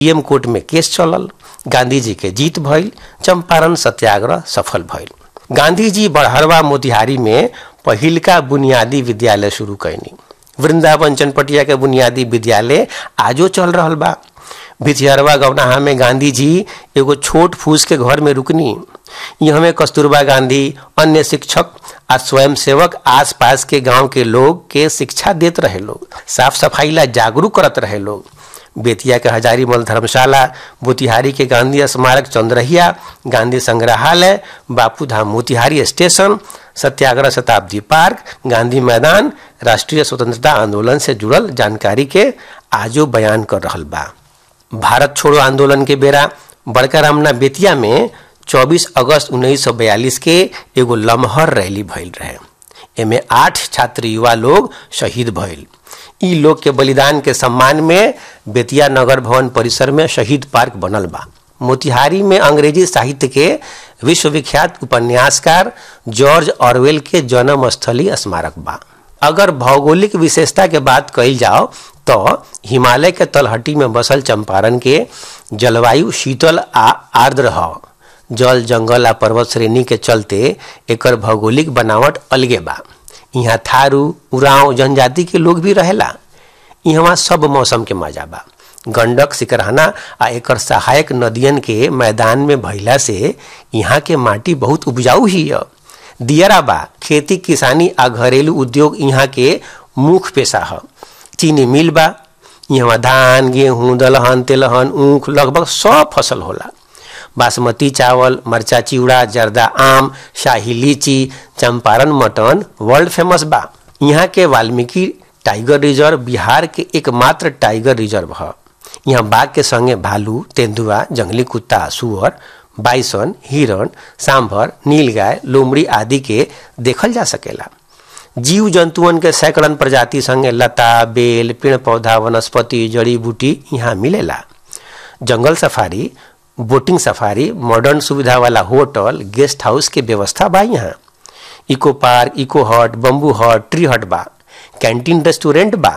PM court में केस चलल गांधी जी के जीत भइल चंपारण सत्याग्रह सफल भइल गांधी जी बड़हरवा मोतिहारी में पहिलका बुनियादी विद्यालय शुरू कैनी वृंदावन चनपटिया के बुनियादी विद्यालय आजो चल रहल बा भिथियरवा गौनाहा में गांधी जी एगो छोट फूस के घर में रुकनी यहाँ में कस्तूरबा गांधी अन्य शिक्षक आ स्वयं सेवक आस पास के गांव के लोग के शिक्षा देत रहे लोग साफ सफाई ला जागरूक करत रहे लोग बेतिया के हजारीमल धर्मशाला मोतिहारी के गांधी स्मारक चंद्रहिया गांधी संग्रहालय बापू धाम मोतिहारी स्टेशन सत्याग्रह शताब्दी पार्क गांधी मैदान राष्ट्रीय स्वतंत्रता आंदोलन से जुड़ल जानकारी के आजो बयान कर रहल बा भारत छोड़ो आंदोलन के बेरा बड़का रामना बेतिया में 24 अगस्त 1942 के एगो लमहर रैली भइल रहे एमे आठ छात्र युवा लोग शहीद भइल ई लोग के बलिदान के सम्मान में बेतिया नगर भवन परिसर में शहीद पार्क बनल बा मोतिहारी में अंग्रेजी साहित्य के विश्वविख्यात उपन्यासकार जॉर्ज ऑरवेल के जन्म स्थली स्मारक बा अगर भौगोलिक विशेषता के बात कही जाओ तो हिमालय के तलहटी में बसल चंपारण के जलवायु शीतल आ आर्द्र ह जल जंगल आ पर्वत श्रेणी के चलते एकर भौगोलिक बनावट अलगे बा यहाँ थारू उराव जनजाति के लोग भी रहेला यहाँ सब मौसम के मजा बा गंडक सिकरहना आ एकर सहायक नदियन के मैदान में भइला से यहाँ के माटी बहुत उपजाऊ ही है दियरा बा खेती किसानी आ घरेलू उद्योग यहाँ के मुख्य पेशा है चीनी मिल बा यहाँ धान गेहूं दलहन तेलहन ऊख लगभग सब फसल होला बासमती चावल मरचा चिवड़ा जर्दा आम शाही लीची चंपारण मटन वर्ल्ड फेमस बा यहाँ के वाल्मीकि टाइगर रिजर्व बिहार के एकमात्र टाइगर रिजर्व है यहाँ बाघ के संगे भालू तेंदुआ जंगली कुत्ता सुअर बाइसन हिरण सांभर नीलगाय लोमड़ी आदि के देखल जा सकेला जीव जंतुअन के सैकड़न प्रजाति संगे लता बेल पेड़ पौधा वनस्पति जड़ी बूटी यहाँ मिलेला जंगल सफारी बोटिंग सफारी मॉडर्न सुविधा वाला होटल गेस्ट हाउस के व्यवस्था बा यहाँ eco park eco hut bamboo hut tree hut बा कैंटीन रेस्टोरेंट बा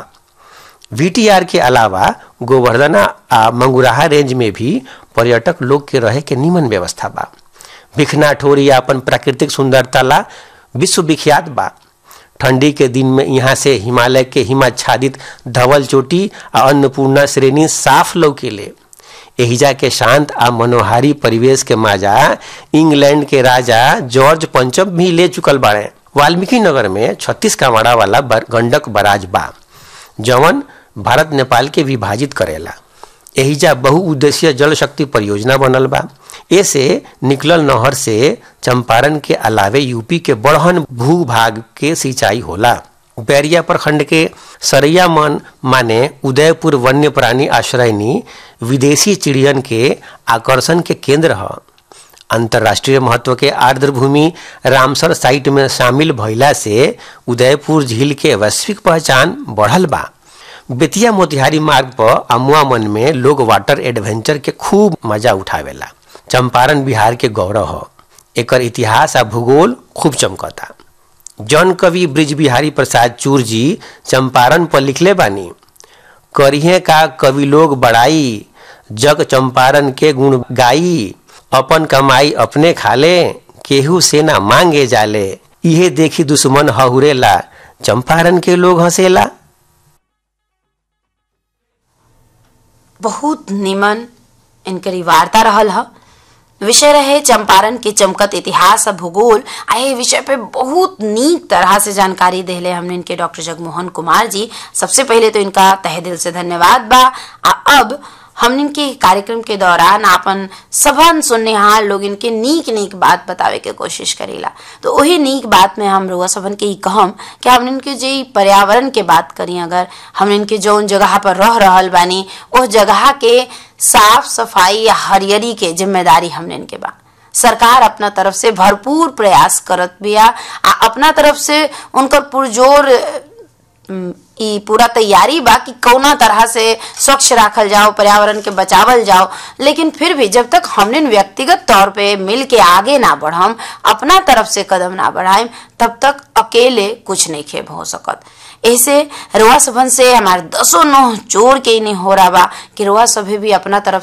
वीटीआर के अलावा गोवर्धना आ मंगुराहा रेंज में भी पर्यटक लोग के रहे के निमन व्यवस्था बा भिखना ठोरी अपन प्राकृतिक सुंदरता ला विश्व विख्यात बा ठंडी के दिन में यहाँ से हिमालय के हिमाच्छादित धवल चोटी आ अन्नपूर्णा श्रेणी साफ लौकेले एहिजा के शांत आ मनोहारी परिवेश के माजा इंग्लैंड के राजा जॉर्ज पंचम भी ले चुकल बाड़े वाल्मीकि नगर में छत्तीस कामाड़ा वाला गंडक बराज बा जवन भारत नेपाल के विभाजित करेला एहिजा बहुउद्देशीय जल शक्ति परियोजना बनल बा ऐसे निकलल नहर से चंपारण के अलावे यूपी के बड़हन भूभाग के सिंचाई होला बैरिया प्रखंड के सरैया मन माने उदयपुर वन्य प्राणी आश्रयनी विदेशी चिड़ियन के आकर्षण के केंद्र है अंतर्राष्ट्रीय महत्व के आर्द्र भूमि रामसर साइट में शामिल भइला से उदयपुर झील के वैश्विक पहचान बढ़ल बा बेतिया मोतिहारी मार्ग पर अमुआ मन में लोग वाटर एडवेंचर के खूब मजा उठावेला चंपारण बिहार के गौरव हो एकर इतिहास आ भूगोल खूब चमकता जन कवि ब्रिज बिहारी प्रसाद चूर जी चंपारण पर लिखले बानी करिहे का कवि लोग बड़ाई जग चंपारण के गुण गाई अपन कमाई अपने खाले केहू से ना मांगे जाले इहे देखी दुश्मन हहुरेला चंपारण के लोग हंसेला बहुत निमन इनकरी वार्ता रहल ह विषय रहे चंपारण के चमकत इतिहास और भूगोल आ ये विषय पे बहुत नीक तरह से जानकारी देले हमने इनके डॉक्टर जगमोहन कुमार जी सबसे पहले तो इनका तहे दिल से धन्यवाद बा आ अब हमने के कार्यक्रम के दौरान आपन सबन सुननेहार लोग इनके नीक नीक बात बतावे के कोशिश करेला तो वही नीक बात में हम रुआ सबन के ई कहम कि हमने इनके जे पर्यावरण के बात करी अगर हमने इनके जौन जगह पर रह रहल बानी उस जगह के साफ सफाई या हरियरी के जिम्मेदारी हमने इनके बा सरकार अपना तरफ से भरपूर प्रयास करत बिया आ अपना तरफ से उनकर पुरजोर ई पूरा तैयारी बा कि कौना तरह से स्वच्छ राखल जाओ पर्यावरण के बचावल जाओ लेकिन फिर भी जब तक हमने व्यक्तिगत तौर पे मिल के आगे ना बढ़म अपना तरफ से कदम ना बढ़ाएं तब तक अकेले कुछ नहीं खेब हो सकत ऐसे रुआ सबन से हमार दसों नोह जोड़ के इन्हें हो रहा बा कि रुआ सभी भी अपना तरफ